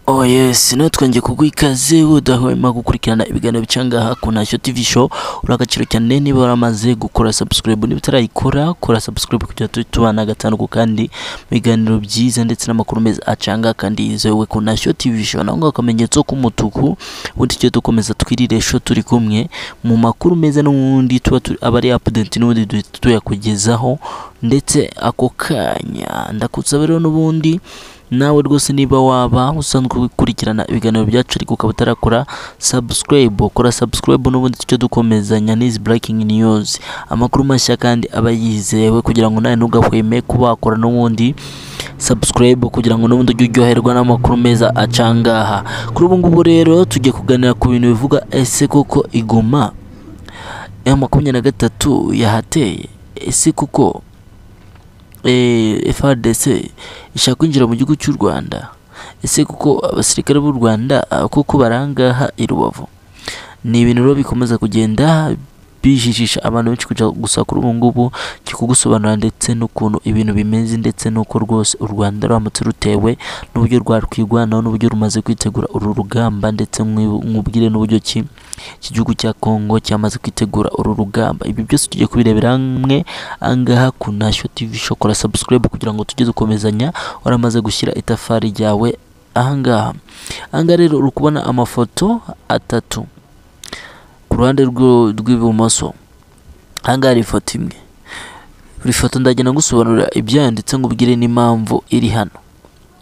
Oh yes, notwenje kugwa ikaze udahwema gukurikirana ibiganiro bicangaha ku Ntashyo TV show. Uri agaciro cyane niba waramaze gukora subscribe niba utarayikora kora subscribe kugira tujye tubana gatanu ku kandi mu biganiro byiza ndetse n'amakuru meza acanga kandi yizewe ku Ntashyo TV show. Naho ngaho akamenyetso k'umutuku ubundi tujye dukomeza twirire show turi kumwe mu makuru meza n'ubundi tuba turi- aba ari update n'ubundi duhita tuyakugezaho ndetse ako kanya ndakusaba rero n'ubundi nawe rwose niba waba usanzwe ukurikirana ibiganiro byacu ariko ukaba utarakora subscribe kora subscribe n'ubundi tujye dukomezanya n'izi breaking news amakuru mashya kandi aba yizewe kugira ngo nawe ntugahweme kuba wakora n'ubundi subscribe kugira ngo n'ubundi ujye uryoherwa n'amakuru meza acangaha kuri ubu ngubu rero tugiye kuganira ku bintu bivuga ese koko igoma ya makumyabiri na gatatu yahateye ese koko eh, FARDC ishaka kwinjira mu gihugu cy'u Rwanda ese kuko abasirikare b'u Rwanda ah, kuko barangaha i Rubavu ni ibintu rero bikomeza kugenda bijijisha abantu benshi kujya gusa kuri ubu ngubu cyo kugusobanurira ndetse n'ukuntu ibintu bimeze ndetse n'uko rwose u Rwanda ruramutse rutewe n'uburyo rwakwirwanaho n'uburyo rumaze kwitegura uru rugamba ndetse mwi- mwubwire n'uburyo ki iki gihugu cya Congo cyamaze kwitegura uru rugamba ibi byose tugiye kubirebera hamwe angaha ku Ntashyo TV show kora subscribe kugira ngo tujye dukomezanya waramaze gushyira itafari ryawe ahangaha ahangaha rero uri kubona amafoto atatu ku ruhande rw'u- rw'ibumoso ahangaha hari ifoto imwe buri foto ndagenda ngusobanurira ibyanditse ngo ubwire n'impamvu iri hano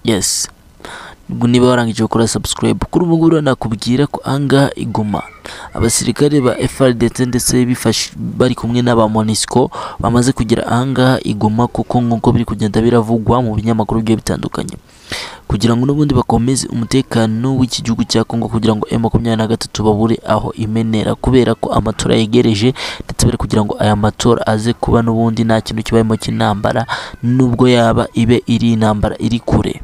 yes Ubwo niba warangije gukora subscribe kuri ubu ngubu rero nakubwira ko ahangaha iguma abasirikare ba FRDC ndetse bifash- bari kumwe n'aba MONUSCO bamaze kugira ahangaha igoma kuko nk'uko biri kugenda biravugwa mu binyamakuru bigiye bitandukanye kugira ngo n'ubundi bakomeze umutekano w'iki gihugu cya Kongo kugira ngo M23 babure aho imenera kubera ko amatora yegereje ndetse bari kugira ngo aya matora aze kuba n'ubundi nta kintu kibayemo cy'intambara nubwo yaba ibe iri intambara iri kure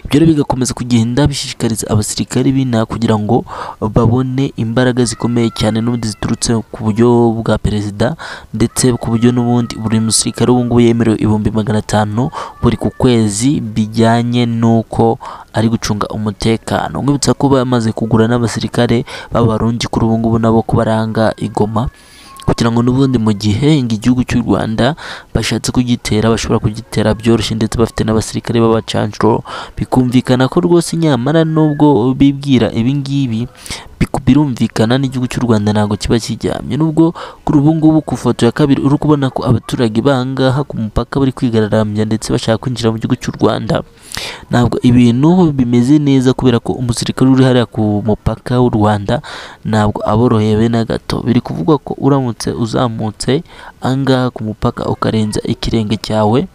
ibyo rero bigakomeza kugenda bishishikariza abasirikare b'inaha kugira ngo babone imbaraga zikomeye cyane n'ubundi ziturutse ku buryo bwa perezida ndetse ku buryo n'ubundi buri musirikare ubu ngubu yemerewe ibihumbi magana atanu buri ku kwezi bijyanye n'uko ari gucunga umutekano nkwibutsa ko bamaze kugura n'abasirikare b'abarundi kuri ubu ngubu nabo ko baranga igoma kugira ngo n'ubundi mu gihe ngo igihugu cy'u Rwanda bashatse kugitera bashobora kugitera byoroshye ndetse bafite n'abasirikare b'abacanshuro bikumvikana ko rwose nyamara nubwo bibwira ibingibi biku- birumvikana n'igihugu cy'u Rwanda ntabwo kiba kijyamye nubwo kuri ubu ngubu ku foto ya kabiri uri kubona ko abaturage bangaha ku mupaka bari kwigararambya ndetse bashaka kwinjira mu gihugu cy'u Rwanda ntabwo ibintu bimeze neza kubera ko umusirikare uri hariya ku mupaka w'u Rwanda ntabwo aborohewe na gato biri kuvugwa ko uramutse uzamutse angaha ku mupaka ukarenza ikirenge cyawe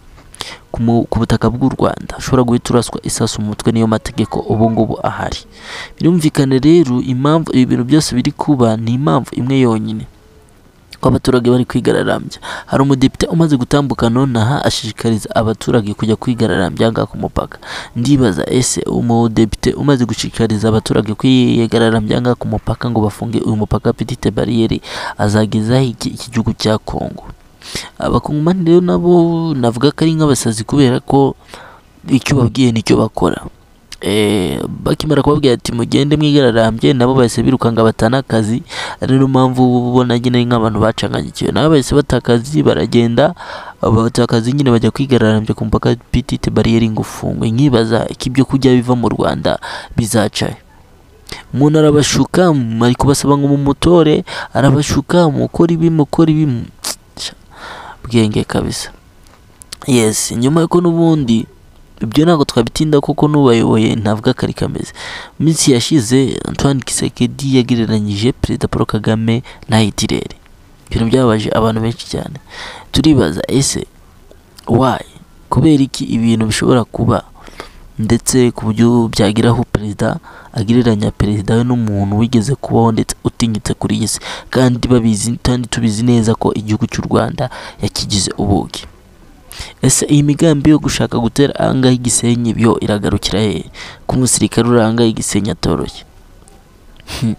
ku mu- ku butaka bw'u Rwanda ushobora guhita uraswa isasu mu mutwe niyo mategeko ubu ngubu ahari birumvikane rero impamvu ibi bintu byose biri kuba ni impamvu imwe yonyine ko abaturage bari kwigararambya hari umudepite umaze gutambuka nonaha ashishikariza abaturage kujya kwigararambya ahangaha ku mupaka ndibaza ese umudepite umaze gushishikariza abaturage kwigararambya ahangaha ku mupaka ngo bafunge uyu mupaka petite bariyeri azagezaho iki iki gihugu cya Kongo abakongomani rero nabo navuga ko ari nk'abasazi kubera ko icyo babwiye nicyo bakora Eh, bakimara kubabwira ati mugende mwigararambye nabo bahise birukanga batana akazi ari niyo mpamvu uba ubona nyine ari nk'abantu bacanganyikiwe nabo bahise bata akazi baragenda bata akazi nyine bajya kwigararambya ku mupaka petite bariyeri ngo ufungwe nkibaza ko ibyo kurya biva mu Rwanda bizaca he? umuntu arabashuka mm, ari kubasaba ngo mumutore arabashuka mukora ibi mukora ibi mm, bwenge kabisa yes nyuma yuko n'ubundi ibyo ntabwo twabitinda kuko n'ubayoboye ntavuga ko ari kameze Mu minsi yashize Antoine Kisekedi yagereranyije perezida Paul Kagame na Hitler ibintu byababaje abantu benshi cyane turibaza ese why kubera iki ibintu bishobora kuba ndetse ku buryo byageraho perezida agereranya perezida we n'umuntu wigeze kubaho ndetse utinyitse kuri iyi si kandi babizi kandi tubizi neza ko igihugu cy'u Rwanda yakigize ubugi ese iyi migambi yo gushaka gutera ahangaha igisenyi byo iragarukira he ko umusirikare uri ahangaha igisenyi atoroshye Hmm.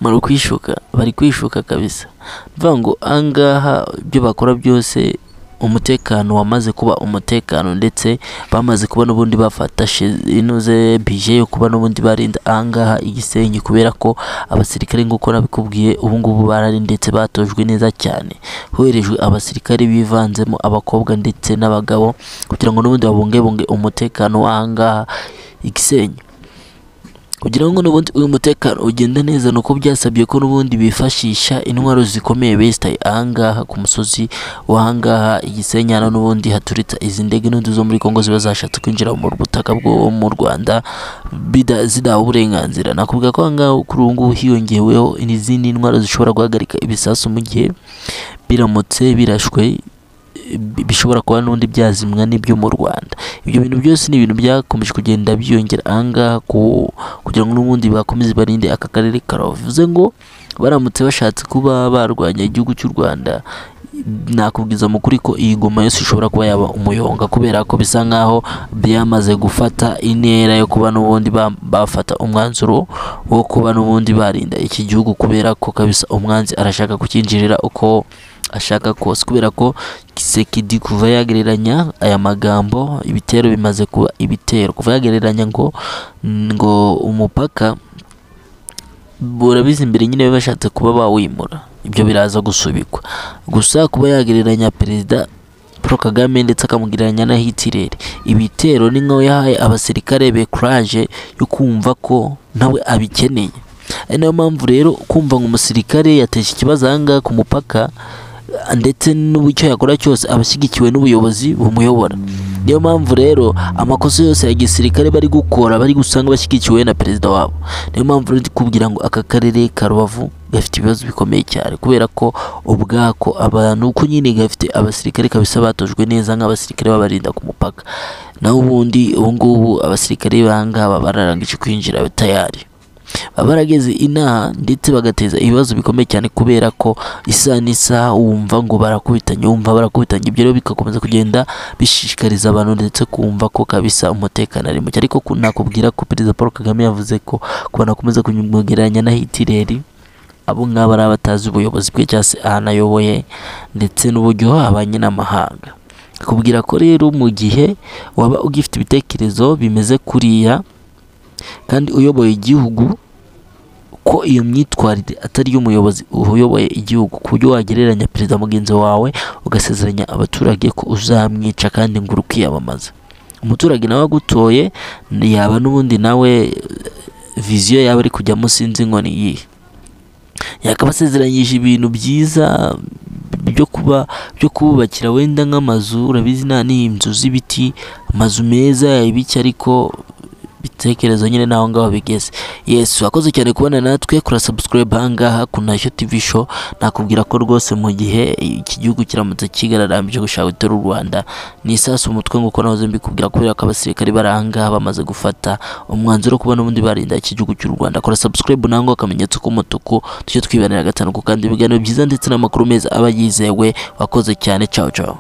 muri kwishuka bari kwishuka kabisa bivuga ngo ahangaha ibyo bakora byose umutekano wamaze kuba umutekano ndetse bamaze kuba n'ubundi bafata she- inoze bije yo kuba n'ubundi barinda ahangaha igisenyi kubera ko abasirikare nk'uko nabikubwiye ubu ngubu barari ndetse batojwe neza cyane hoherejwe abasirikare bivanzemo abakobwa ndetse n'abagabo kugira ngo n'ubundi babungabunge umutekano w'ahangaha igisenyi kugira ngo n'ubundi uyu mutekano ugende neza ni uko byasabye ko n'ubundi bifashisha intwaro zikomeye besitaye ahangaha ku musozi w'ahangaha igisenyi hano n'ubundi haturitsa izi ndege n'undi zo muri Congo ziba zashatse kwinjira mu butaka bwo mu Rwanda bida- zidahawe uburenganzira nakubwira ko ahangaha kuri ubu ngubu hiyongeweho n'izindi ntwaro zishobora guhagarika ibisasu mu gihe biramutse birashwe bi- bishobora kuba n'ubundi byazimwa n'ibyo mu Rwanda ibyo bintu byose ni ibintu byakomeje kugenda byiyongera ahangaha ku kugira ngo n'ubundi bakomeze barinde aka karere karabo bivuze ngo baramutse bashatse kuba barwanya igihugu cy'u Rwanda nakubwiza mu kuri ko iyi ngoma yose ishobora kuba yaba umuyonga kubera ko bisa nkaho byamaze gufata intera yo kuba n'ubundi ba- bafata umwanzuro wo kuba n'ubundi barinda iki gihugu kubera ko kabisa umwanzi arashaka kukinjirira uko ashaka kose kubera ko Kisekedi kuva yagereranya aya magambo ibitero bimaze kuba ibitero kuva yagereranya ngo ngo umupaka burabizi imbere nyine baba bashatse kuba bawimura ibyo biraza gusubikwa gusa kuba yagereranya perezida Paul Kagame ndetse akamugereranya na Hitler ibitero ni nkaho yahaye abasirikare be courage yo kumva ko nawe abikeneye ari nayo mpamvu rero kumva ngo umusirikare yateje ikibazo ahangaha ku mupaka ndetse n'icyo yakora cyose aba ashyigikiwe n'ubuyobozi bumuyobora niyo mpamvu rero amakosa yose ya gisirikare bari gukora bari gusanga bashyigikiwe na perezida wabo niyo mpamvu rero kubwira ngo aka karere ka rubavu gafite ibibazo bikomeye cyane kubera ko ubwako abantu uko nyine gafite abasirikare kabisa batojwe neza nk'abasirikare babarinda ku mupaka naho ubundi ubu ngubu abasirikare b'ahangaha baba bararangije kwinjira tayari baba barageze inaha ndetse bagateza ibibazo bikomeye cyane kubera ko isaha n'isaha wumva ngo barakubitanye wumva barakubitanye ibyo rero bigakomeza kugenda bishishikariza abantu ndetse kumva ko kabisa umutekano ari muke ariko ku- nakubwira ko perezida paul kagame yavuze ko ku bantu bakomeza kumugereranya na hitireri abo ngabo ari abatazi ubuyobozi bwe cyangwa se ahantu ayoboye ndetse n'uburyo abanye n'amahanga kubwira ko rero mu gihe waba ugifite ibitekerezo bimeze kuriya kandi uyoboye igihugu ko iyo myitwarire atari iy'umuyobozi uyoboye igihugu ku buryo wagereranya perezida mugenzi wawe ugasezeranya abaturage ko uzamwica kandi ngo uri kwiyamamaza umuturage nawe agutoye yaba n'ubundi nawe eh, viziyo yaba ari kujyamo sinzi ngo ni iyihe yakaba asezeranyije ibintu byiza byo kuba byo kubakira wenda nk'amazu urabizi nta n'inzu z'ibiti amazu meza ibiki ariko bitekerezo nyine naho ngaho bigeze yesu wakoze cyane kubana natwe kura subscribe ahangaha ku nashyo tv show nakubwira ko rwose mu gihe iki gihugu kiramutse kigararambije gushaka gutera u rwanda ni isasu umutwe nk'uko nahoze mbikubwira kubera ko abasirikare bari ahangaha bamaze gufata umwanzuro wo kuba n'ubundi barinda iki gihugu cy'u rwanda kora subscribe nango akamenyetso k'umutuku tujye twibanira gatanu ku kandi ibiganiro byiza ndetse n'amakuru meza aba yizewe wakoze cyane ciao ciao